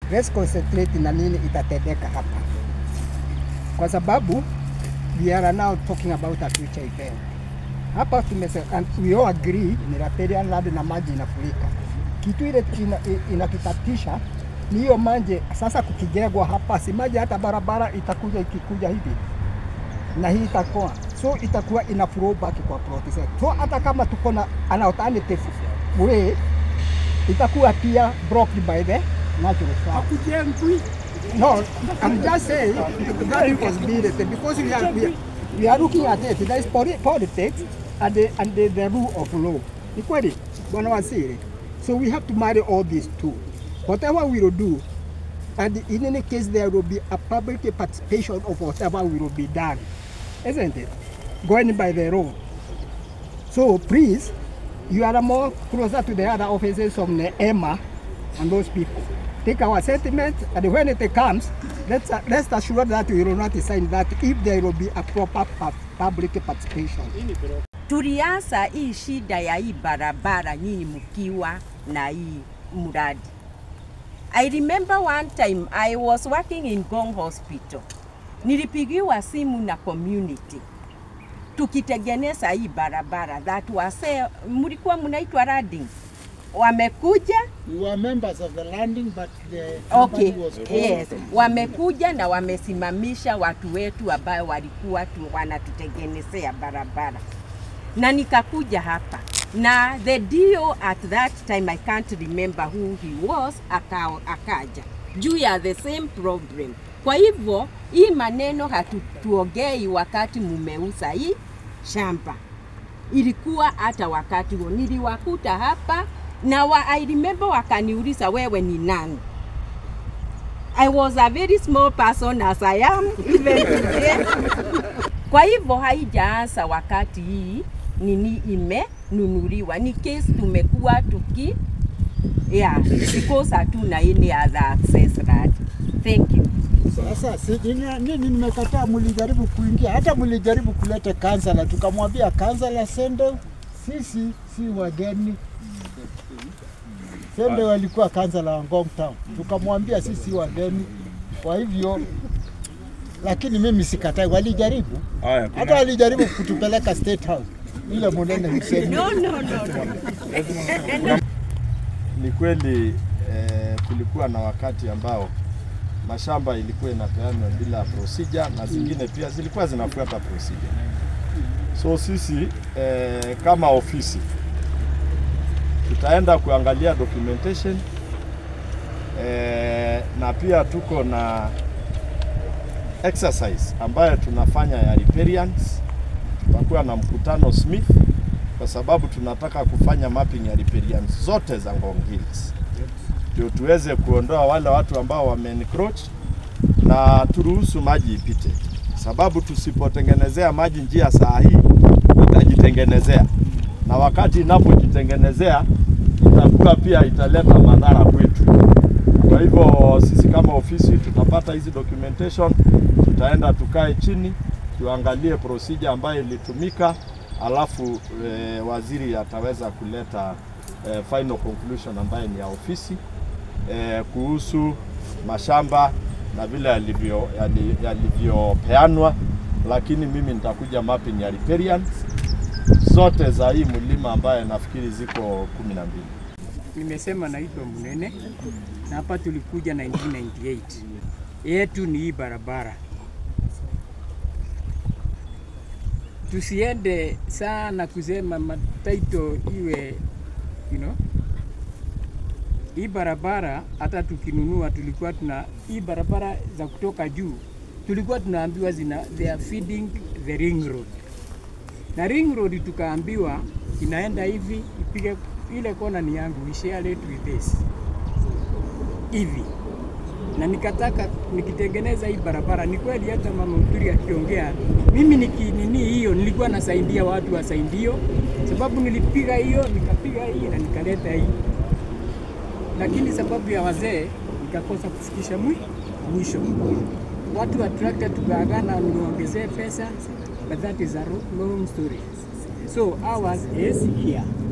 let's concentrate na nini itatendeka hapa, kwa sababu we are now talking about a future event. Hapa tumese, and we all agree ni riparian land na maji inafurika. Kitu ile ina- inatutatisha ni hiyo maji sasa kukijengwa hapa, si maji hata barabara itakuja ikikuja hivi na hii itakuwa so itakuwa ina flow back kwa plot zetu. So hata kama tuko na an alternative way itakuwa pia blocked by the natural flow. Hakujengwi. No, I'm just saying that possibility because we are, we are, we are looking at it. There is poli- politics and the, and the, the rule of law. Ni kweli bwana waziri. So we have to marry all these two. Whatever we will do, and in any case there will be a public participation of whatever will be done, isn't it? Going by the law. So please, you are more closer to the other offices of the EMA and those people. Take our sentiment, and when it comes, let's, let's assure that we will not sign that if there will be a proper pu- public participation. tulianza hii shida ya hii barabara nyinyi mkiwa na hii mradi. I remember one time I was working in Gong Hospital. Nilipigiwa simu na community tukitengeneza hii barabara that wase mlikuwa mnaitwa Rading wamekuja We were members of the landing but the Okay, company was closed. yes. Wamekuja na wamesimamisha watu wetu ambao walikuwa tu wanatutengenezea barabara, na nikakuja hapa na the DO at that time I can't remember who he was, aka, akaja juu ya the same problem. Kwa hivyo hii maneno hatutuongei wakati mumeuza hii shamba, ilikuwa hata wakati huo niliwakuta hapa na wa, I remember wakaniuliza wewe ni nani? I was a very small person as I am even today. Kwa hivyo haijaanza wakati hii nini imenunuliwa, ni case tumekuwa tuki yeah, because hatuna any other access road. Thank you. Sasa si, nini, nini nimekataa, mlijaribu kuingia, hata mlijaribu kuleta kansala, tukamwambia kansala Sende, sisi si wageni. Sende walikuwa kansala wa Ngong Town, tukamwambia sisi si wageni, kwa hivyo lakini mimi sikatai, walijaribu Haya, hata kuna, walijaribu kutupeleka State House ile Munene Hussein. No, no, no, no. ni kweli eh, kulikuwa na wakati ambao mashamba ilikuwa inapeanwa bila procedure na zingine pia zilikuwa zinafuata procedure. So sisi eh, kama ofisi tutaenda kuangalia documentation eh, na pia tuko na exercise ambayo tunafanya ya riparians. Tutakuwa na mkutano Smith kwa sababu tunataka kufanya mapping ya riparians zote za Ngong Hills ndio tuweze kuondoa wale watu ambao wame encroach na turuhusu maji ipite, sababu tusipotengenezea maji njia saa hii itajitengenezea, na wakati inapojitengenezea itakuwa pia italeta madhara kwetu. Kwa hivyo sisi kama ofisi tutapata hizi documentation, tutaenda tukae chini tuangalie procedure ambayo ilitumika, alafu e, waziri ataweza kuleta e, final conclusion ambayo ni ya ofisi e, kuhusu mashamba na vile yalivyo- yali- yalivyopeanwa, lakini mimi nitakuja mapping ya riparians zote za hii mlima ambayo nafikiri ziko kumi na mbili. Nimesema naitwa Munene na hapa tulikuja 1998. Yetu ni hii barabara. Tusiende sana kusema mataito iwe you know, hii barabara hata tukinunua tulikuwa tuna hii barabara za kutoka juu tulikuwa tunaambiwa zina they are feeding the ring road na ring road tukaambiwa inaenda hivi ipige ile kona ni yangu we share it with this hivi na nikataka nikitengeneza hii barabara ni kweli hata mama Mturi akiongea mimi nikinini hiyo nilikuwa nasaidia watu wa Saidio sababu nilipiga hiyo nikapiga hii na nikaleta hii lakini sababu ya wazee nikakosa kufikisha mwi- mwisho watu attracted tukaagana niongezee pesa but that is a ro- long story so ours is here